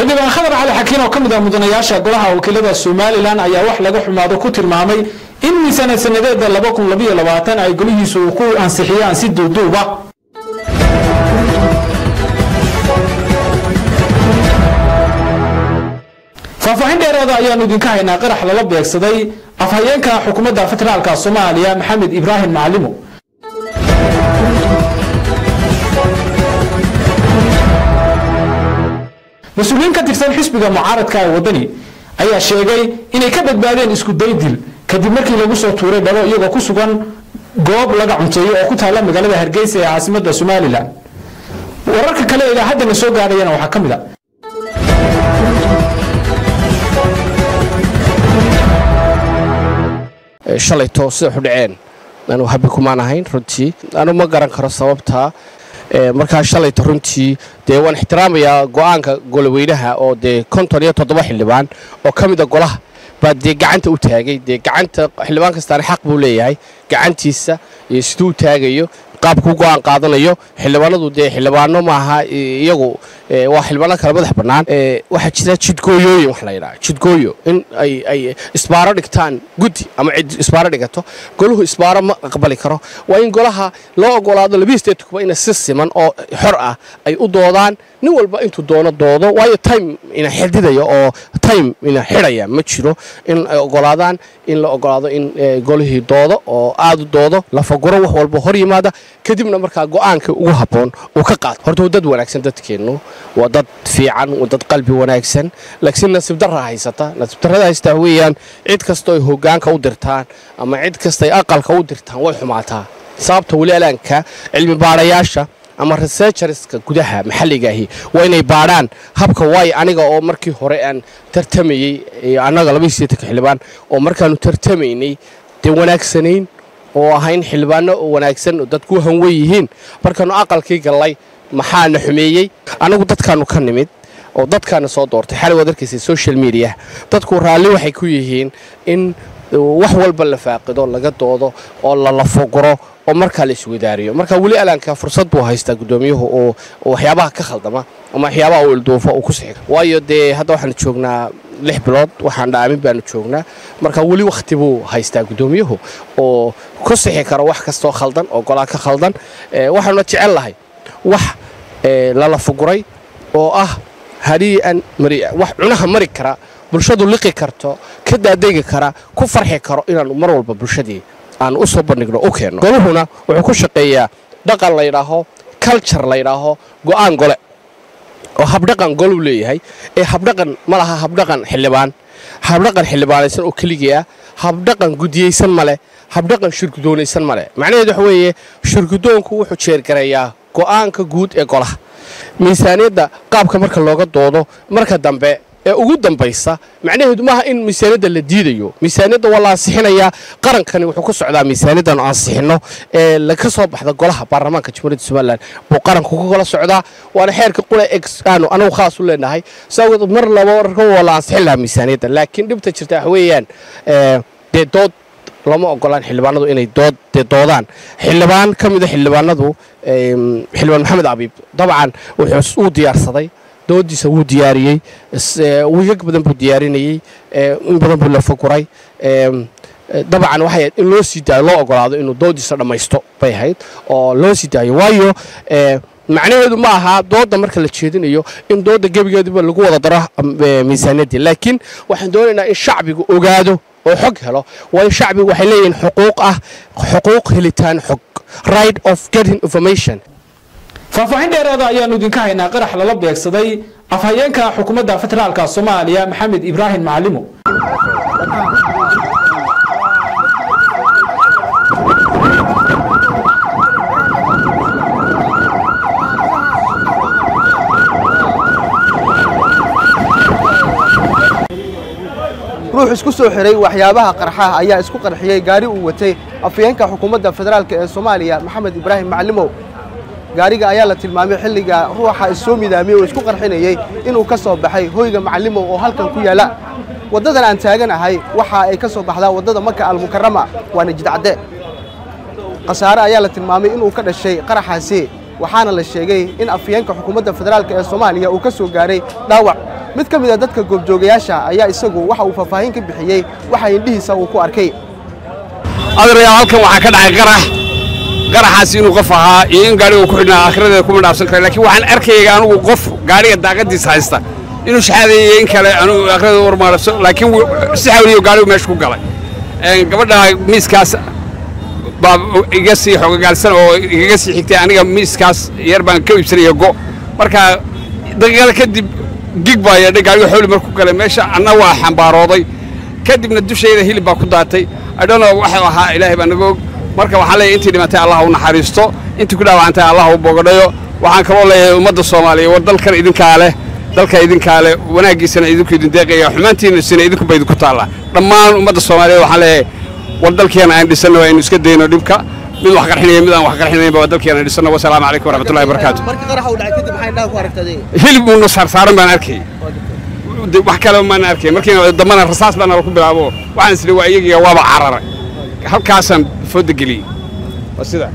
xildhibaan khadar cali xakiin oo ka mid ah mudanayaasha golaha wakiilada somalilan ayaa wax laga xumaado ku tilmaamay in miisaanad sanadeeda ay golihiisu ku ansixiyaan si duuduuba faahfaahin dheeraada ayaanu idinka haynaa qarax lala beegsaday afhayeenka xukuumadda federaalka soomaaliya maxamed ibraahim macalimo mas-uuliyiin ka tirsan xisbiga mucaaradka ee waddani ayaa sheegay inay ka badbaadeen isku daydil kadib markii lagu soo tuuray dhalo iyagoo ku sugan goob laga cunteeyo oo ku taalla magaalada hargeysa ee caasimadda somalilan wararka kale ilaa haddana soo gaadhayana waxaa ka mid a shalayto sida waxu dhaceen anu habi kumaan ahayn runtii anu ma garan karo sababtaa markaa shalayta runtii dee waan ixtiraamayaa go'aanka goloweynaha oo dee konton iyo toddoba xildhibaan oo ka mida golaha baa dee gacanta u taagay dee gacanta xildhibaan kastaana xaq buu leeyahay gacantiisa iyo siduu u taagayo qaabkuu go'aan qaadanayo xildhibaanadu dee xildhibaano maaha iyagu waa xildhibaano kale madax bannaan waxaa jira jidgooyooyin wax la yidhaha jidgooyo in ay ay isbaaro dhigtaan guddi ama cid isbaaro dhigato golahu isbaaro ma aqbali karo waa in golaha loo ogolaado labiyi statecuba ina si siman oo xor ah ay u doodaan nin walba intuu doono doodo waayo time ina xididaya oo time ina xidhaya ma jiro in ay ogolaadaan in la ogolaado in golihii doodo oo aad u doodo lafaguro wax walba hor yimaada kadibna markaa go'aanka ugu habboon uu ka qaato horta waa dad wanaagsan dadkeennu waa dad fiican waa dad qalbi wanaagsan laakiin nasiib darra haysata nasiib darrada haystaa weeyaan cid kastoo ay hoggaanka u dirtaan ama cid kasta ay aqalka u dirtaan way xumaataa sababta weli alaanka cilmi baadhayaasha ama researcherska gudaha maxalligaahi waa inay baadhaan habka waayo aniga oo markii hore aan tartamayey annaga labaiiseetanka xildhibaan oo markaannu tartamaynay dee wanaagsanayn oo ahayn xildhibaano wanaagsan oo dadku hanwen yihiin markaannu aqalkii gallay maxaana xumeeyey annagu dadkaannu ka nimid oo dadkaana soo doortay xalay waad arkaysa social media dadku raalli waxay ku yihiin in wax walba la faaqido laga doodo oo la lafoguro oo markaa la iswadaariyo marka weli alaanka fursad buu haystaa guddoomiyuhu oo waxyaabaha ka khaldama ama waxyaabaha uu ilduufo uu ku sixi waayo dee hadda waxaanu joognaa lix bilood waxaan dhaamin baanu joognaa marka weli wakhti buu haystaa guddoomiyuhu oo ku sixi karo wax kastoo khaldan oo golaa ka khaldan waxaanuna jecel lahay wax lala fuguray oo ah hadii'an maria wax cunaha mari kara bulshadu liqi karto ka daadegi kara ku farxi karo inaanu mar walba bulshadii aan u soo bandhigno u keenno goluhuna wuxuu ku shaqeeyaa dhaqan laydhaaho culture laydhaaho go'aan gole oo habdhaqan goluu leeyahay ee habdhaqan ma laha habdhaqan xildhibaan habdhaqan xildhibaanaysan oo keligii ah habdhaqan gudiyeysan ma leh habdhaqan shirgudoonaysan ma leh macnaheedu waxa weeye shirgudoonku wuxuu jeergareeyaa go'aanka guud ee golaha miisaaniyadda qaabka marka looga doodo marka dambe ee ugu dambaysa macnaheedu maaha in miisaaniyadda la diidayo miisaaniyadda waa la ansixinayaa qarankani wuxuu ku socdaa miisaaniyaddan ansixinno ee laga soo baxda golaha baarlamaanka jamhuuriyadda somalilan buu qaranku ku kala socdaa waana xeerka qule aanu anagu khaas u leenahay saawgeed mar laba warka waa la ansixin lahaa miisaaniyadda laakiin dhibta jirta waxa weeyaan dee dood lama ogolaan xildhibaanadu inay dood dee doodaan xildhibaan ka mida xildhibaanadu xildhibaan maxamed abiib dabcan wuxuu uu diyaarsaday doodiisa wuu diyaariyey wigag badan buu diyaarinayey in badan buu la faguray dabcan waxay ahayd in loo sii daayo loo ogolaado inuu doodiisa dhammaysto bay ahayd oo loo sii daayo waayo macnaheedu ma aha doodda marka la jeedinayo in doodda gebigeeduba lagu wada daro miisaaniyaddii laakiin waxaan doonaynaa in shacbigu ogaado oo xog helo waayo shacbigu waxay leeyihiin xuquuq ah xuquuq helitaan xog right of getting information faahfaahin dheeraada ayaanu idinka haynaa qarax lala beegsaday afhayeenka xukuumadda federaalka soomaaliya maxamed ibraahim macalimo ruux isku soo xiray waxyaabaha qarxaha ayaa isku qarxiyey gaari uu watay afhayeenka xukuumadda federaalk ee soomaaliya maxamed ibraahim macalimow gaariga ayaa la tilmaamay xilliga ruuxa issoo midaamiyey oo isku qarxinayey inuu ka soo baxay hoyga macalimow oo halkan ku yaala waddadan aan taaganahay waxa ay ka soo baxdaa waddada maka almukarama waana jidcadde khasaare ayaa la tilmaamay inuu ka dhashay qaraxaasi waxaana la sheegay in afhayeenka xukuumadda federaalk ee soomaaliya uu ka soo gaaray dhaawac mid ka mid a dadka goobjoogayaasha ayaa isagu waxa uu faahfaahin ka bixiyey waxa indhihiisa uu ku arkay adeerayaal halkan waxaa ka dhacay qarax qaraxaas inuu qof ahaa iyo in gaadhiga ku xidhnaa aakhiradeeda kuma dhaafsan kara laakiin waxaan arkayay anugu qof gaadhiga daaqadiisa haysta inuu shaxadeeyey in kale anugu aakhiradeeda warmaarabso laakiin si xawliyo gaadhigu meesha ku galay gabadha miiskaas baa iga sii xogogaalsan oo igaga sii xigtay aniga miiskaas yar baan ka iibsanaya go marka daqiiqada kadib gig baa yeedhay gaadhiga xawli marku galay meesha anna waa xambaarooday kadibna dushayda hilib baa ku daatay adhono waxuu ahaa ilaahay baa naga og marka waxaan leeyahay intii dhimatay allah u naxariisto intii ku dhaawacantay allah u bogadhayo waxaan kaloo leeyahay ummadda soomaaliya war dalkan idinkaa leh dalka idinkaa leh wanaaggiisana idinku idin deeqaya xumaantiinasina idinkuba idinku taalla dhammaan ummadda soomaaliyeed waxaan leeyahay war dalkeena aan dhisanno aynu iska dayno dhibka mid wax qarxinaya mid aan wax qarxinaynba waa dalkeena aan dhisanno wasalaamu calaykum waraxmatullahi wabarakaatu markii qaraxa uu dhacay kadib maxay indhaha ku aragtay hilib uuna saarsaaran baan arkay wax kale maan arkay markii dambana rasaas baa nala ku bilaabo waxaan isli waa iyagiga waaba cararay halkaasaan fooda geliyey waa sida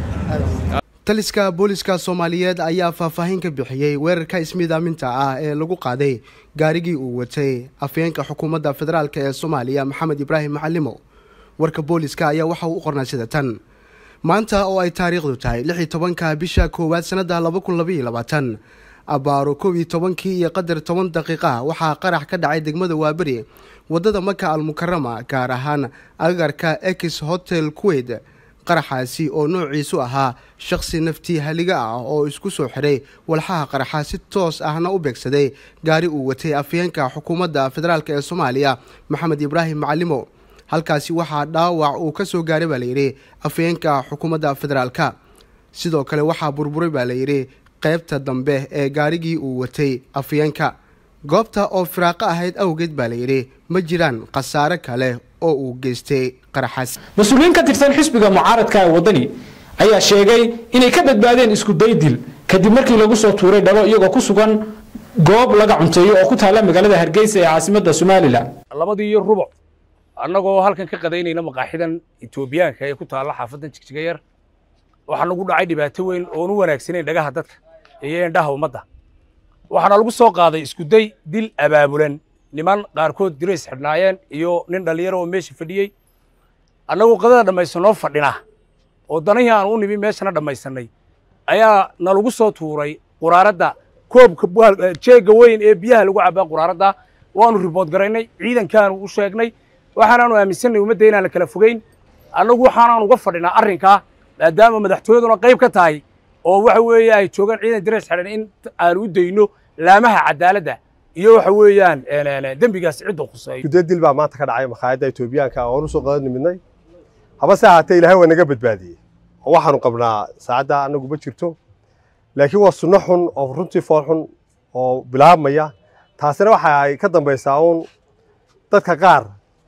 taliska booliska soomaaliyeed ayaa faahfaahin ka bixiyey weerarka ismiidaaminta ah ee lagu qaaday gaarigii uu watay afyeenka xukuumadda federaalk ee soomaaliya maxamed ibraahim macalimo warka booliska ayaa waxa uu u qornay sida tan maanta oo ay taariikhdu tahay lix iyo tobanka bisha koowaad sannadda laba kun labaiyo labaatan abbaaro kow iyo tobankii iyo qadar toban daqiiqa waxaa qarax ka dhacay degmada waaberi waddada maka almukarama gaar ahaan agarka ex hotel kuweyt qaraxaasi oo noociisu ahaa shakhsi naftii haliga ah oo isku soo xiray walxaha qaraxa si toos ahna u beegsaday gaari uu watay afyeenka xukuumadda federaalk ee soomaaliya maxamed ibraahim macalimo halkaasi waxaa dhaawac uu ka soo gaaray baa layidhi afyeenka xukuumadda federaalka sidoo kale waxaa burburay baa layidhi qaybta dambe ee gaarigii uu watay afyeenka goobta oo firaaqo ahayd awgeed baa layidhi ma jiraan khasaare kale oo uu geystay qaraxaas mas-uuliyiin ka tirsan xisbiga mucaaradka ee waddani ayaa sheegay inay ka badbaadeen isku daydil kadib markii lagu soo tuuray dhalo iyagoo ku sugan goob laga cunteeyo oo ku taalla magaalada hargeysa ee caasimadda somalilan labadii iyo rubuc annagoo halkan ka qadaynayna maqaaxidan etoobiyaanka ee ku taalla xaafaddan jigjiga yar waxaa nagu dhacay dhibaato weyn oon u wanaagsanayn dhagaha dadka iyo indhaha ummadda waxaana lagu soo qaaday iskuday dil abaabulan niman qaarkood dirays xidhnaayeen iyo nin dhallinyaro oo meesha fadhiyey annagoo qadada dhammaysanoo fadhina oo danihii aan u nimi meeshana dhammaysannay ayaa nalagu soo tuuray quraaradda koobka jeegga weyn ee biyaha lagu cabbaa quraaradda waanu ribood garaynay ciidankaanu u sheegnay waxaanaanu aaminsannay ummadda inaan la kala fogayn annagu waxaanaan uga fadhinaa arrinkaa maadaama madaxtooyaduna qayb ka tahay oo waxa weeye ay joogaan ciidan dirays xidhan in aanu u dayno laamaha cadaaladda iyo waxa weeyaan dembigaas cidda khuseeyo guddo dil baa maanta ka dhacay makhaayadda etoobiyaanka oon u soo qadan nimidnay habase ahaatee ilaahay waa naga badbaadiyey oo waxaanu qabnaa saacadda annagu ma jirto laakiin waa sunno xun oo runtii fool xun oo bilaabmaya taasina waxa ay ka dambaysaa uun dadka qaar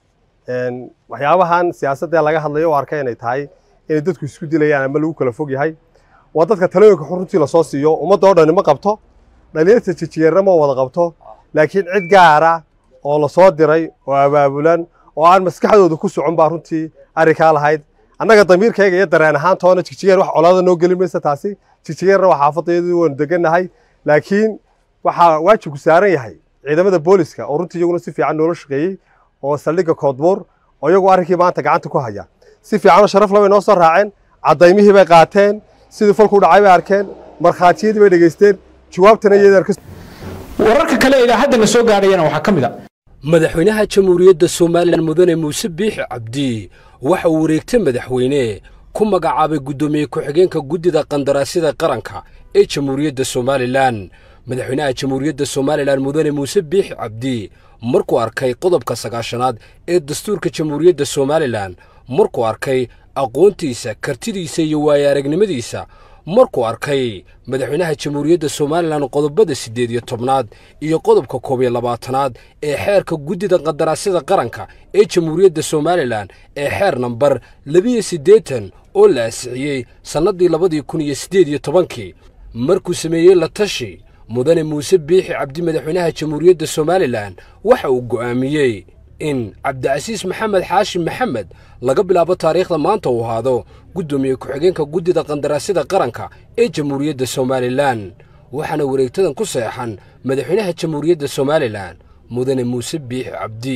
waxyaabahan siyaasadda laga hadlayo oo arkay inay tahay inay dadku isku dilayaan ama lagu kala fog yahay waa dadka talooyinka xun runtii lasoo siiyo ummadda oo dhani ma qabto dhalinyarta jijiyeerna ma wada qabto laakiin cid gaara oo lasoo diray oo abaabulan oo aan maskaxdooda ku socon baa runtii arrinkaa lahayd annaga damiirkayga iyo dareen ahaan toona jigjigeer wax colaada noo gelin maysa taasi jigjigeerna waa xaafadayadii waanu degannahay laakiin waxaa waajibku saaran yahay ciidamada booliska oo runtii iyaguna si fiican noola shaqeeyey oo saldhigga koodbuur oo iyagu arrinkii maanta gacanta ku haya si fiicanoo sharaf labay noo soo raaceen caddaymihii bay qaateen sidii falku dhacay bay arkeen markhaatiyadii bay dhegaysteen jawaabtana iyadaan ka wararka kale ee haddana soo gaadhayana waxaa ka mid a madaxweynaha jamhuuriyadda somalilan mudane muuse biixi cabdi waxa uu wareegtay madaxweyne ku magacaabay guddoomiye ku-xigeenka guddida qandaraasyada qaranka ee jamhuuriyadda somalilan madaxweynaha jamhuuriyadda somalilan mudane muuse biixi cabdi markuu arkay qodobka sagaashanaad ee dastuurka jamhuuriyadda somalilan markuu arkay aqoontiisa kartidiisa iyo waayo aragnimadiisa markuu arkay madaxweynaha jamhuuriyadda somalilan qodobada siddeed iyo tobnaad iyo qodobka koob iyo labaatanaad ee xeerka guddida qandaraasyada qaranka ee jamhuuriyadda somalilan ee xeer nambar labiyo siddeetan oo la ansixiyey sannaddii labadii kun iyo siddeed iyo tobankii markuu sameeyey la tashi mudane muuse biixi cabdi madaxweynaha jamhuuriyadda somalilan waxa uu go'aamiyey in cabdicasiis maxamed xaashim maxamed laga bilaabo taariikhda maanta uu ahaado guddoomiye ku-xigeenka guddida qandaraasyada qaranka ee jamhuuriyadda somalilan waxaana wareegtadan ku seexan madaxweynaha jamhuuriyadda somalilan mudane muuse biixi cabdi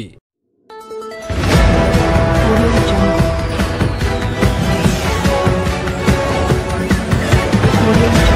Audio Jungle.